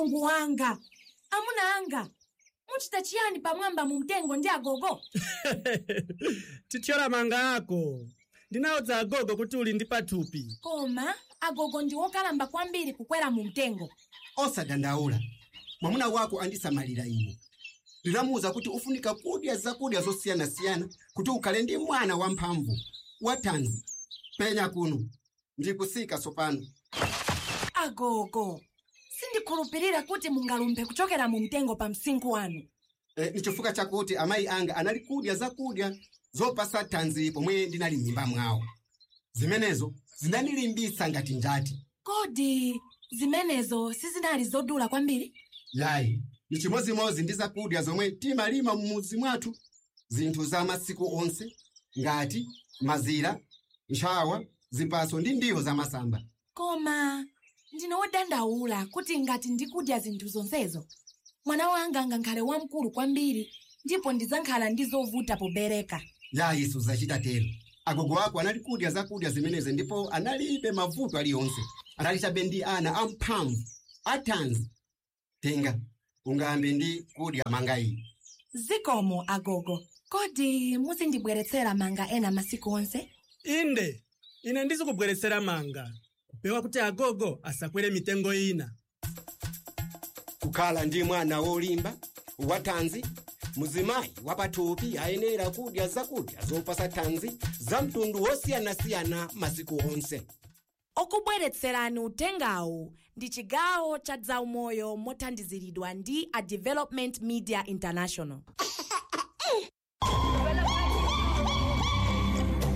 mulungu wanga amuna anga muchita chiyani pamwamba mu mtengo ndi agogo tithyola manga ako ndinawudza agogo kuti uli ndi pathupi koma agogo ndi wokalamba kwambiri kukwera mu mtengo osadandaula mwamuna wako andisamalira ine ndinamuwuza kuti ufunika kudya zakudya zosiyanasiyana kuti ukhale ndi mwana wamphamvu wathanzi penya kuno ndikusika tsopano agogo sindikhulupirira kuti mungalumphe kuchokera mu mtengo pa msinkhu wanu e, ni chifukwa chakuti amayi anga anali kudya zakudya zopasa thanzi pomwe ndinali m'mimba mwawo zimenezo zinandilimbitsa ngati njati kodi zimenezo sizinali zodula kwambiri yayi ni chimozimozi ndi zakudya zomwe timalima mumudzi mwathu zinthu za masiku onse ngati mazira ntchawa zipaso ndi ndiwo zamasamba koma ndine wodandaula kuti ngati ndikudya zinthu zonsezo mwana wanga angakhale wamkulu kwambiri ndipo ndidzakhala ndi zovuta pobereka yayi suzachita tero agogo ako anali kudya zakudya zimenezi ndipo analibe mavuto aliyonse anali chabe ndi ana amphamvu athanzi tenga ungambe ndi kudya manga iyi zikomo agogo kodi muzindibweretsera manga ena masiku onse inde ine ndizikubweretsera manga kupewa kuti agogo asakwere mitengo ina kukhala ndi mwana wolimba wathanzi muzimayi wapathupi ayenera kudya zakudya zopasa thanzi za mtundu wosiyanasiyana masiku onse okubweretserani utengawu ndi chigawo cha zaumoyo mothandiziridwa ndi a development media international